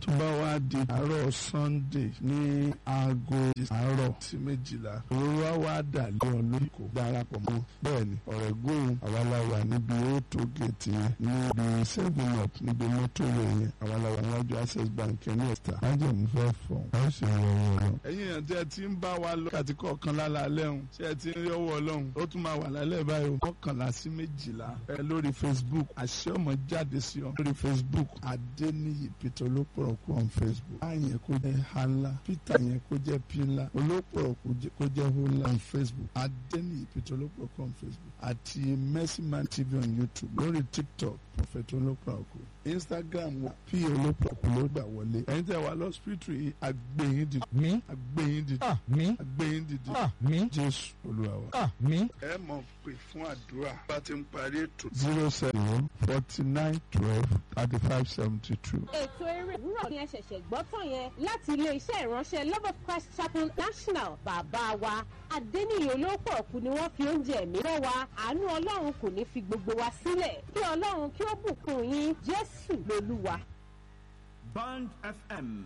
tó bá wá di àárọ̀ sunday ní aago àárọ̀ sí méjìlá òróró á wá dà lé ọ lórí kò darapọ̀ mọ́ bẹ́ẹ̀ ni ọ̀rẹ́ gbóhùn àwa la wà níbi auto gate yẹn níbi seven up níbi mọ́tò rẹ̀ yẹn àwa la wà níwájú access bank ní ẹ̀ta májèmú fẹ́ fọ̀ a ó sì rọ ọwọ́ lọ. ẹ̀yin èèyàn tí ẹ ti ń bá wa lọ kàtí kọ̀ọ̀kan lálẹ́ ọ̀hún tí ẹ ti ń rí ọwọ́ ọlọ́run ó tún máa wà lálẹ́ báyìí o mọ́kànlá sí méjìlá ẹ lórí facebook àṣẹ ọmọ jáde sí ọ lórí facebook adéníyì peter olópọ̀rọ̀kù on facebook báyẹn kó jẹ́ hala peter yẹn kó jẹ́ pila olópọ̀rọ̀kù kó jẹ́ hola on facebook adéníyì peter olópọ̀rọ̀kù on facebook àti mercy man tv on youtube lórí tiktok prophet olópọ̀rọ̀kù instagram wa p olópọ̀rọ̀kù ló gbà wọlé ẹ̀yin tẹ́ wà lọ́sibítù yìí agbẹ̀yìn dìde mi agbẹ̀yìn dìde àmín agbẹ̀yìn dìde àmín jésù olúwa wa àmín. ẹ mọ̀ pé fún àdúrà bá ti ń parí ètò. zero seven forty nine twelve thirty five seventy two. ètò eré òwúrọ̀ ni ẹ ṣẹ̀ṣẹ̀ gbọ́ tán yẹn láti ilé-iṣẹ́ ìránṣẹ́ love of christ chapel national bàbá wa adẹ́niyè olóòpọ̀ ọ̀kú ni wọ́n fi oúnjẹ ẹ̀mí rán wa àánú ọlọ́run kò ní fi gbogbo wa sílẹ̀ kí ọlọ́run kí ó bùkún yín jésù lolúwa. Band FM